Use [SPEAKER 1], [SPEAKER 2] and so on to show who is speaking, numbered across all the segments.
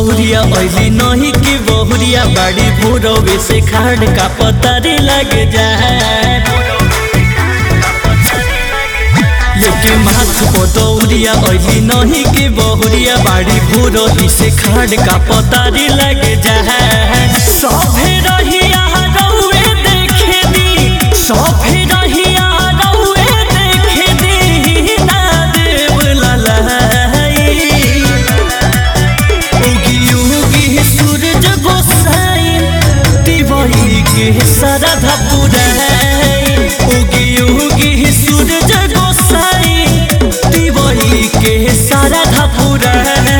[SPEAKER 1] दौरिया ऐली नहीं कि बहुरिया बाड़ी भोरवे से खाड़ का पतारी लग जाए लेके माथ को दौरिया ऐली नहीं कि बहुरिया बाड़ी भोरही से खाड़ का पतारी लग जाए सभे रहिया रउए देखे दी सभे रहिया रउए देखे दी ना देव ललाई उगी उगी सूरज गोसाई दिवाई के सरधा पुराई उगी उगी सूरज गोसाई दिवाई के सरधा पुराई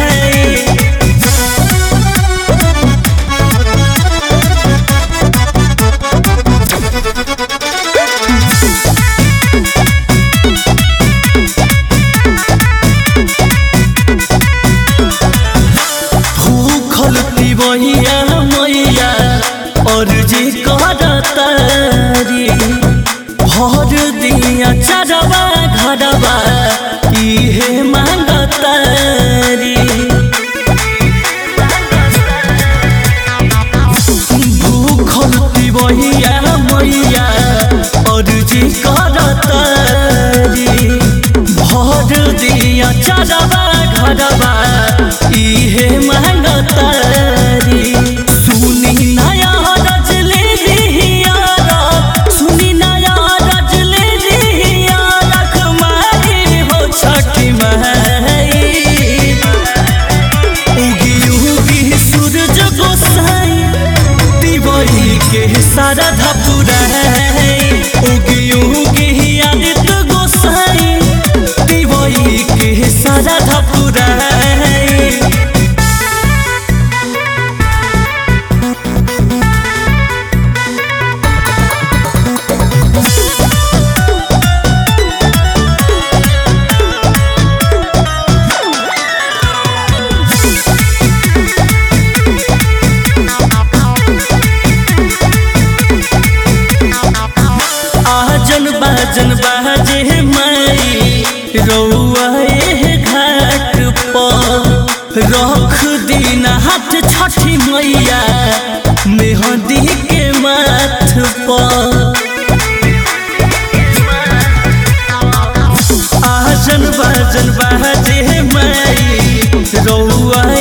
[SPEAKER 1] भूखल पिबहिया मैया और जी करतारी भर दिया चरवा घरवा इहे मांगतारी भूखल पिबहिया मैया और जी करतारी भर दिया चरवा घरवा इहे मांगतारी सुनी नया रजले दिहियारा सुनी नया रजले दिहियारा कमाई हो छठी माई उगी उगी सूरज गोसाई दिवाई के सारा धपुराई उगी उगी आदित्य गोसाई दिवाई के सारा धपुराई आजन बाजन बाजे माई रउआ एह घाट पर रख दिन हाथ छठी मैया मेहंदी के माथ पर आजन बाजन बाजे माई रउआ